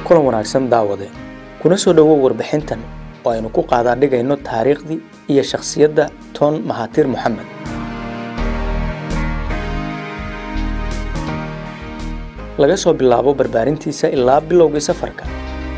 kulan wanaagsan daawade kuna soo dhowow warbixintan oo aynu ku qaadaa dhigayno taariikhdii iyo shakhsiyadda toon mahaatiir moxamed laga soo bilaabo barbaarintiisa ilaa bilowgii safarka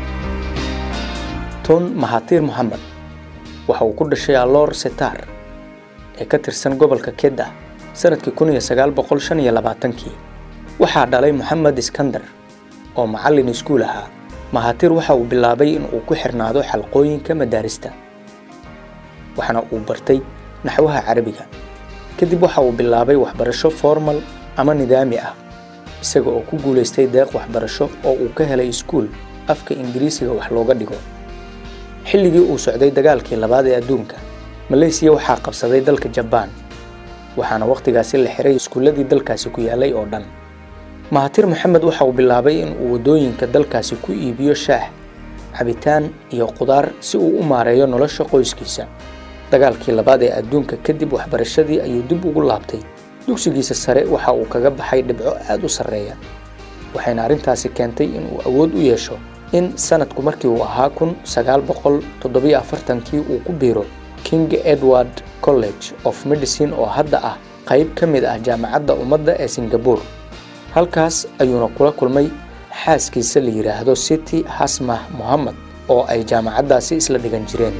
toon mahaatiir moxamed waxa uu ku dhashay aloor setaar ee ka tirsan gobolka kedda sanadkii kun iyo sagaal boqol shan iyo labaatankii waxaa dhalay moxamed iskandar oo macallin iskuul ahaa mahaatiir waxa uu bilaabay in uu ku xirnaado xalqooyinka madaarista waxaana uu bartay naxwaha carabiga kadib waxa uu bilaabay waxbarasho formal ama nidaami ah isaga oo ku guulaystay deeq waxbarasho oo uu ka helay iskuul afka ingiriisiga wax looga dhigo xilligii uu socday dagaalkii labaad ee adduunka maleysiya waxaa qabsaday dalka jabaan waxaana wakhtigaasi la xiray iskuulladii dalkaasi ku yaalay oo dhan mahatir moxamed waxa uu bilaabay in uu waddooyinka dalkaasi ku iibiyo shaah cabitaan iyo qudaar si uu u maareeyo nolosha qoyskiisa dagaalkii labaad ee adduunka kadib waxbarashadii ayuu dib ugu laabtay dugsigiisa sare waxa uu kaga baxay dhibco aad u sarreeya waxayna arrintaasi keentay in uu awood u yeesho in sanadku markii uu ahaa kun sagaal boqol toddobiyo afartankii uu ku biiro king edward college of medicine oo hadda ah qayb ka mid ah jaamacadda ummadda ee singabore halkaas ayuuna kula kulmay xaaskiisa la yidhaahdo city hasmah mohamed oo ay jaamacaddaasi isla dhigan jireen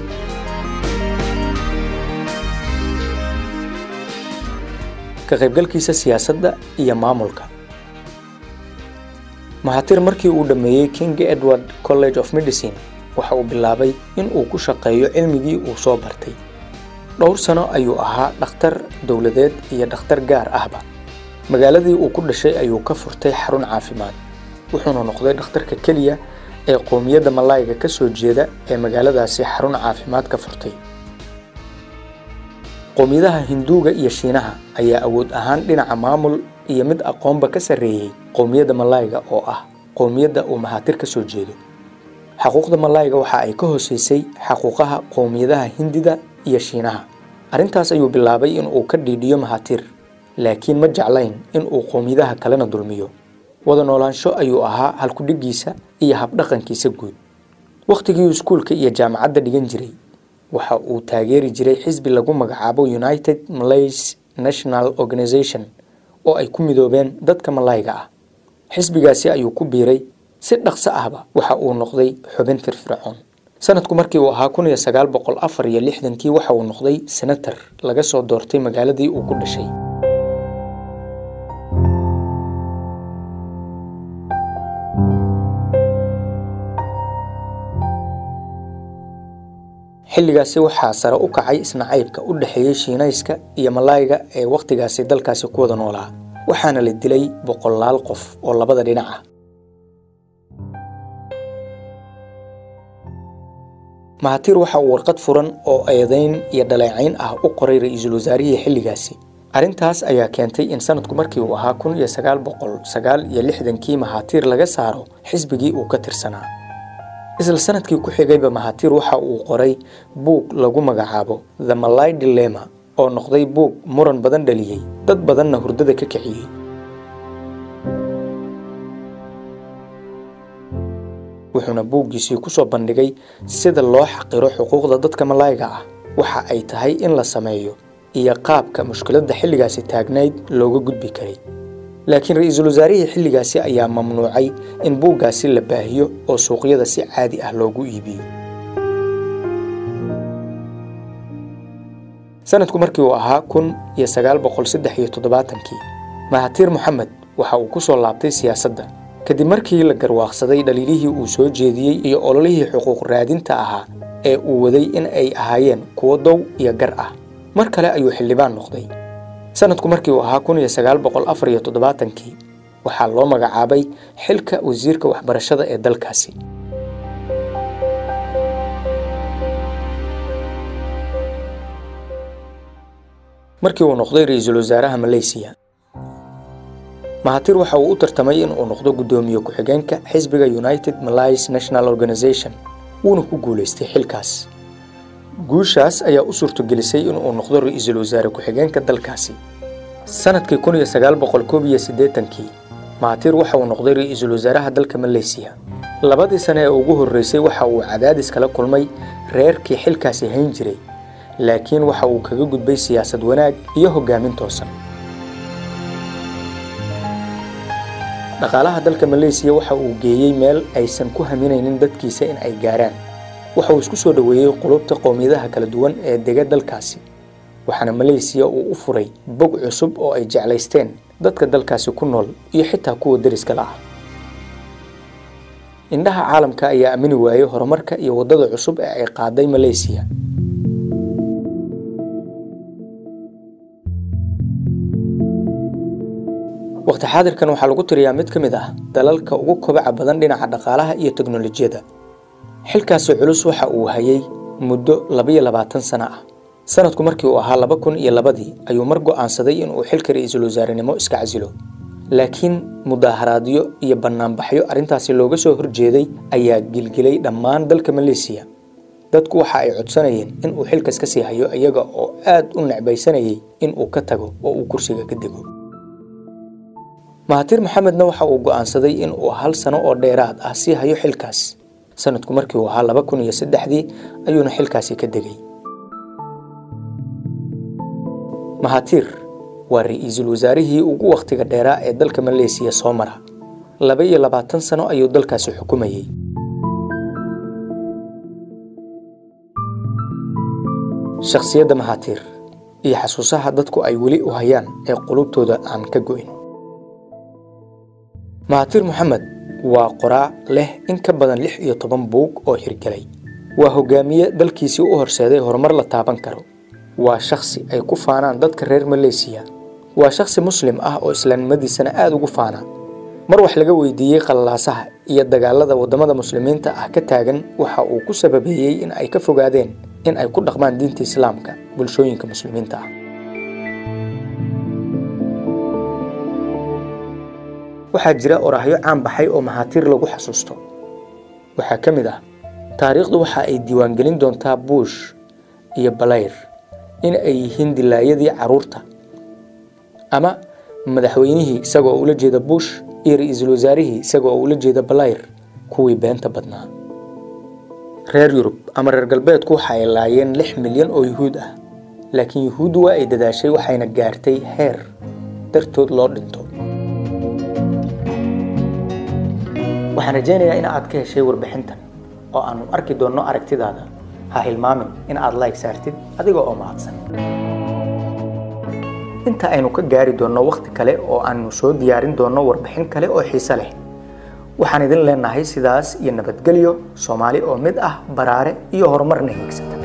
ka qaybgalkiisa siyaasadda iyo maamulka mahatir markii uu dhammeeyey king edward college of medicine waxa uu bilaabay in uu ku shaqeeyo cilmigii uu soo bartay dhowr sano ayuu ahaa dhakhtar dowladeed iyo dhakhtar gaar ahba magaaladii uu ku dhashay ayuu ka furtay xarun caafimaad wuxuuna noqday dhakhtarka keliya ee qoomiyadda malaayiga ka soo jeeda ee magaaladaasi xarun caafimaad ka furtay qoomiyadaha hinduuga iyo shiinaha ayaa awood ahaan dhinaca maamul iyo mid aqoonba ka sarreeyey qoomiyadda malaayiga oo ah qoomiyadda uu mahaatir ka soo jeedo xaquuqda malaayiga waxa ay ka hooseysay xaquuqaha qoomiyadaha hindida iyo shiinaha arrintaas ayuu bilaabay in uu ka dhiidhiyo mahaatir laakiin ma jeclayn in uu qoomiyadaha kalena dulmiyo wada noolaansho ayuu ahaa halkudhigiisa iyo habdhaqankiisa guud wakhtigii iskuulka iyo jaamacadda dhigan jiray waxa uu taageeri jiray xisbi lagu magacaabo united malays national organization oo ay ku midoobeen dadka malaayiga ah xisbigaasi ayuu ku biiray si dhaqso ahba waxa uu noqday xubin firfircoon sanadku markii uu ahaa kun iyo sagaal boqol afar iyo lixdankii waxa uu noqday senator laga soo doortay magaaladii uu ku dhashay xilligaasi waxaa sare u kacay isnacaybka u dhexeeyey shiinayska iyo malaayiga ee wakhtigaasi dalkaasi ku wada noolaa waxaana la dilay boqolaal qof oo labada dhinac ah mahatir waxa uu warqad furan oo eedayn iyo dhaleecayn ah u qoray ra-iisul wasaarihii xilligaasi arrintaas ayaa keentay in sanadku markii uu ahaa kun iyo sagaal boqol sagaal iyo lixdankii mahatir laga saaro xisbigii uu ka tirsanaa isla sanadkii ku xigayba mahatir waxa uu qoray buug lagu magacaabo the malay dilema oo noqday buug muran badan dhaliyey dad badanna hurdada ka kiciyey wuxuuna buuggiisii ku soo bandhigay sida loo xaqiro xuquuqda dadka malaayiga ah waxa ay tahay in la sameeyo iyo qaabka mushkiladda xilligaasi taagnayd looga gudbi karay laakiin ra-iisul wasaarihii xilligaasi ayaa mamnuucay in buuggaasi la baahiyo oo suuqyada si caadi ah loogu iibiyo sanadku markii uu ahaa kun iyo sagaal boqol saddex iyo toddobaatankii mahatir moxamed waxa uu ku soo laabtay siyaasadda kadib markii la garwaaqsaday dhaliilihii uu soo jeediyey iyo ololihii xuquuq raadinta ahaa ee uu waday in ay ahaayeen kuwo dow iyo gar ah mar kale ayuu xildhibaan noqday sanadku markii uu ahaa kun iyo sagaal boqol afar iyo toddobaatankii waxaa loo magacaabay xilka wasiirka waxbarashada ee dalkaasi markii uu noqday ra-iisul wasaaraha maleysiya mahatir waxa uu u tartamay in uu noqdo guddoomiye ku-xigeenka xisbiga united malays national organization wuuna ku guulaystay xilkaas guushaas ayaa u suurtogelisay inuu noqdo ra-iisul wasaare ku-xigeenka dalkaasi sanadkii kun iyo sagaal boqol koob iyo siddeetankii mahatir waxa uu noqday ra-iisul wasaaraha dalka maleysiya labadii sane ee ugu horreysay waxa uu cadaadis kala kulmay reerkii xilkaasi hayn jiray laakiin waxa uu kaga gudbay siyaasad wanaag iyo hoggaamin toosan dhaqaalaha dalka maleysiya waxa uu geeyey meel aysan ku haminaynin dadkiisa in ay gaaraan waxa uu isku soo dhoweeyey qulubta qowmiyadaha kala duwan ee dega dalkaasi waxaana maleysiya uu u furay bog cusub oo ay jeclaysteen dadka dalkaasi ku nool iyo xitaa kuwa deriska la ah indhaha caalamka ayaa aamini waayey horumarka iyo waddada cusub ee ay qaaday maleysiya waqti xaadirkan waxaa lagu tiriyaa mid ka mid ah dalalka ugu kobaca badan dhinaca dhaqaalaha iyo teknolojiyadda xilkaasi culus waxa uu hayay muddo labiyo labaatan sano ah sanadku markii uu ahaa laba kun iyo labadii ayuu mar go'aansaday inuu xilka ra'iisul wasaarenimo iska casilo laakiin mudaaharaadyo iyo bannaanbaxyo arrintaasi looga soo horjeeday ayaa gilgilay dhammaan dalka maleysiya dadku waxa ay codsanayeen in uu xilkas ka sii hayo iyaga oo aad u necbaysanayay in uu ka tago oo uu kursiga ka dego mahatir maxamedna waxa uu go'aansaday in uu hal sano oo dheeraad ah sii hayo xilkaas sanadku markii uu ahaa laba kun iyo saddexdii ayuuna xilkaasi ka degay mahatir waa ra'iisul wasaarihii ugu wakhtiga dheeraa ee dalka maleysiya soo mara laba iyo labaatan sano ayuu dalkaasi xukumayey shakhsiyadda mahatir iyo xasuusaha dadku ay weli u hayaan ee qulubtooda aan ka go'in mahatir moxamed waa qoraa leh in ka badan lix iyo toban buug oo hirgelay waa hogaamiye dalkiisii u horseeday horumar la taaban karo waa shakhsi ay ku faanaan dadka reer maleysiya waa shakhsi muslim ah oo islaamnimadiisana aada ugu faana mar wax laga weydiiyey qallalaasaha iyo dagaalada waddamada muslimiinta ah ka taagan waxa uu ku sababeeyey in ay ka fogaadeen in ay ku dhaqmaan diinta islaamka bulshooyinka muslimiinta ah waxaa jira oraahyo caan baxay oo mahaatiir lagu xasuusto waxaa ka mid ah taariikhdu waxa ay diiwaangelin doontaa buush iyo balayr in ay yihiin dilaayadii carruurta ama madaxweynihii isagoo ula jeeda buush iyo ra-iisul wasaarihii isagoo ula jeeda balayr kuwii beenta badnaa reer yurub ama reer galbeedku waxa ay laayeen lix milyan oo yuhuud ah laakiin yuhuuddu waa ay dadaashay waxayna gaartay heer dartood loo dhinto waxaan rajaynayaa in aad ka heshay warbixintan oo aanu arki doonno aragtidaada ha hilmaamin in aad like saartid adiga oo mahadsan inta aynu ka gaari doonno wakhti kale oo aanu soo diyaarin doonno warbixin kale oo xiise leh waxaan idin leenahay sidaas iyo nabadgelyo soomaali oo mid ah baraare iyo horumarna hiigsata